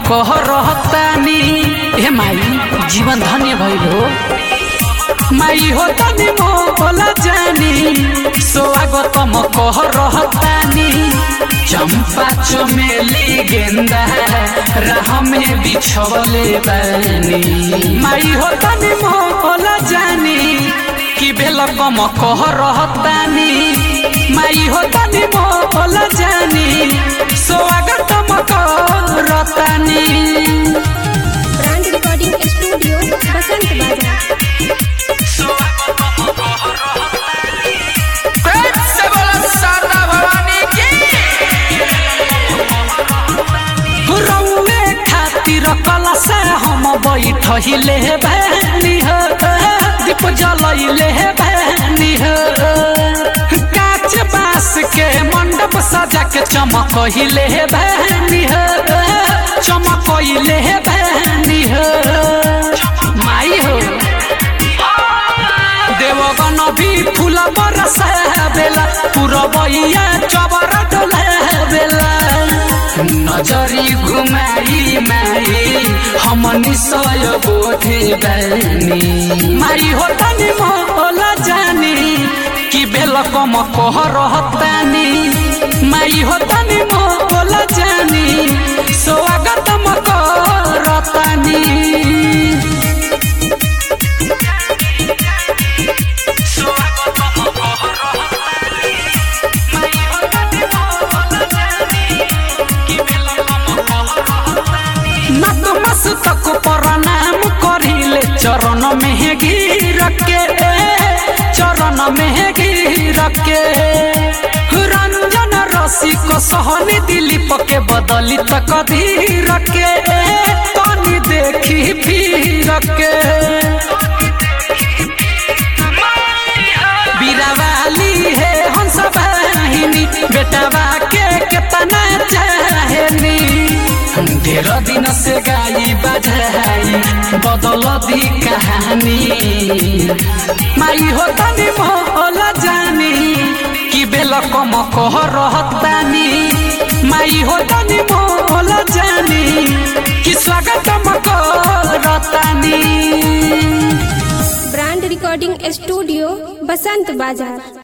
कह रहतानी हे माई जीवन धन्य भइल हो माई हो तनी मोला जानी स्वागतम कह रहतानी चंपा चमेली गेंदा राह में बिछवले बानी माई हो तनी मोला जानी कि बेलकम कह रहतानी माई हो तनी मोला जानी स्वागतम करतानी ब्रांड रिकॉर्डिंग स्टूडियो बसंत बाजार प्रेम से बोला शारदा भवानी की रउए खातिर कलश हम बैठहिले बहनी हो दीप जलैले बहनी हो काच बांस के मंडप सजा के चमकहिले बहनी हो चमकहिले बहनी हो माई हो देवगन भी फूल बरस बेला पुरबैया चबर डोले बेला नजरी घुमाई माई हम निशय बोधे बैनी माई हो तनी मोला जानी कि बेलकम कह रहतानी माई हो तनी मोला जानी स्वागतम करतानी नतमस्तक प्रणाम करिले चरण में गिर के चरण में गिर के रंजन रसिक सहनी दिलीप के बदली तक धीर के तनी देखी फिर के बीरावाली है हंस बहिनी बेटवा के केतना चाहेनी ढेर दिन से गाई बजाई बदल दी कहानी माई हो तनी मोला जानी कि बेलकम कह रहतानी माई हो तनी मोला जानी कि स्वागतम करतानी ब्रांड रिकॉर्डिंग स्टूडियो बसंत बाजार